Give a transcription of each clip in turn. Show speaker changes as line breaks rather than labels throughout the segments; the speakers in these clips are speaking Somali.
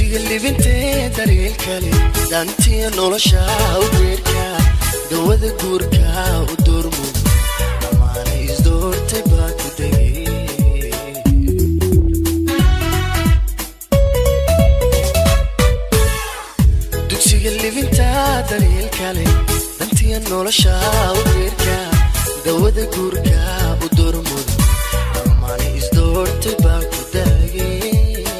dugsiga libintee daryeelkale daantiya nolosha u geerka dawada guurka u doormud dhammaana isdoortay baa ku degay dugsiga libinta daryeelkale dantiya nolosha u geerka dawada guurka u doormud dhammaana isdoortay baa ku degay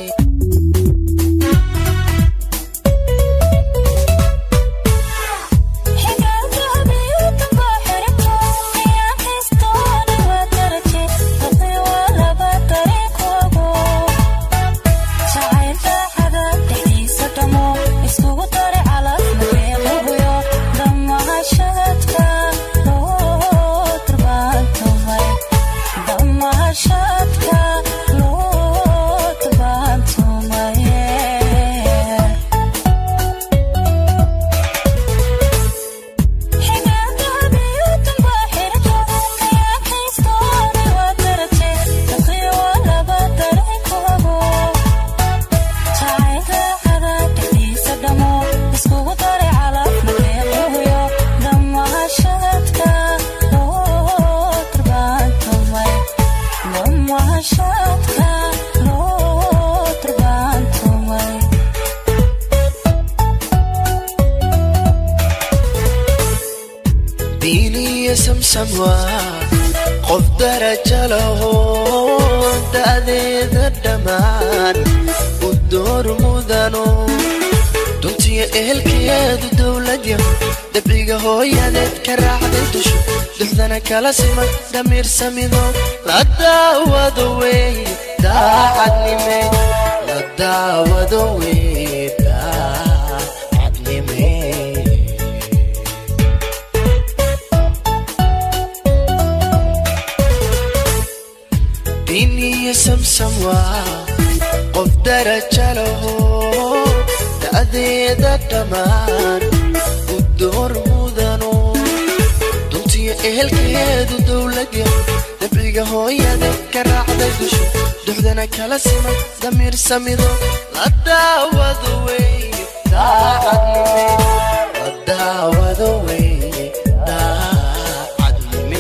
diiniya samsam waa qof daraja laho da'deeda dhammaan u door mudano duntiya ehelkeedu dowladya dabciga hooyadeed ka raacday dusho duxdana kala siman dhamiirsamido la daawado wey daacadnime la daawado wey daacadnime diiniya samsam waa qof daraja laho da'deeda dhammaan u door mudano duntiya ehelkeedu dowladya dabciga hooyada ka raacday dusho duxdana kala siman damiir samido la daawado wey daacadnime la daawado wey daacadnime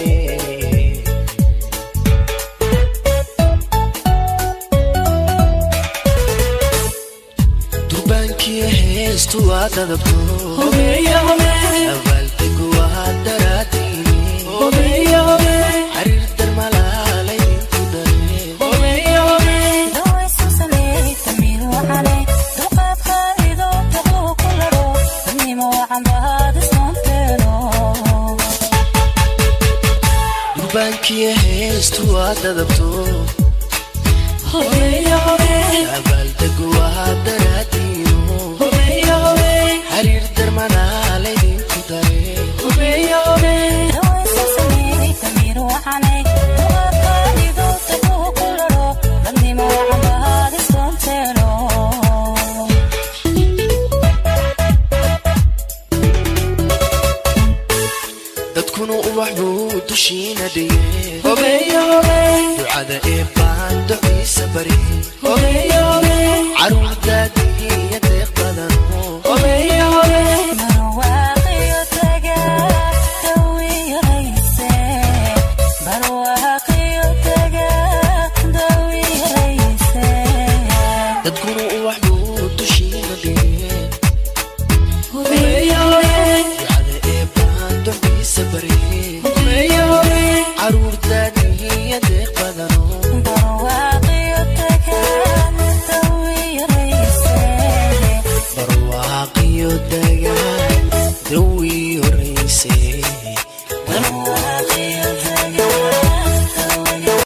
durbaankiya heestu waa dadabto abaaldigu waa daraadiini xariir darmalaalay ku dareen durbaankiya heestu waa dadabto abaaldigu waa daraadiino xariir darmalaalay ku dareen dadkuna ubax buu dushiina dhigee ducada ee baan duciisa bari caruur daadiya deeq badan dadkuna ubax buu dushiina dhigee ducada ee baan duciisa bari caruur daadiya deeq badan barwaaqiyo dagaan dawi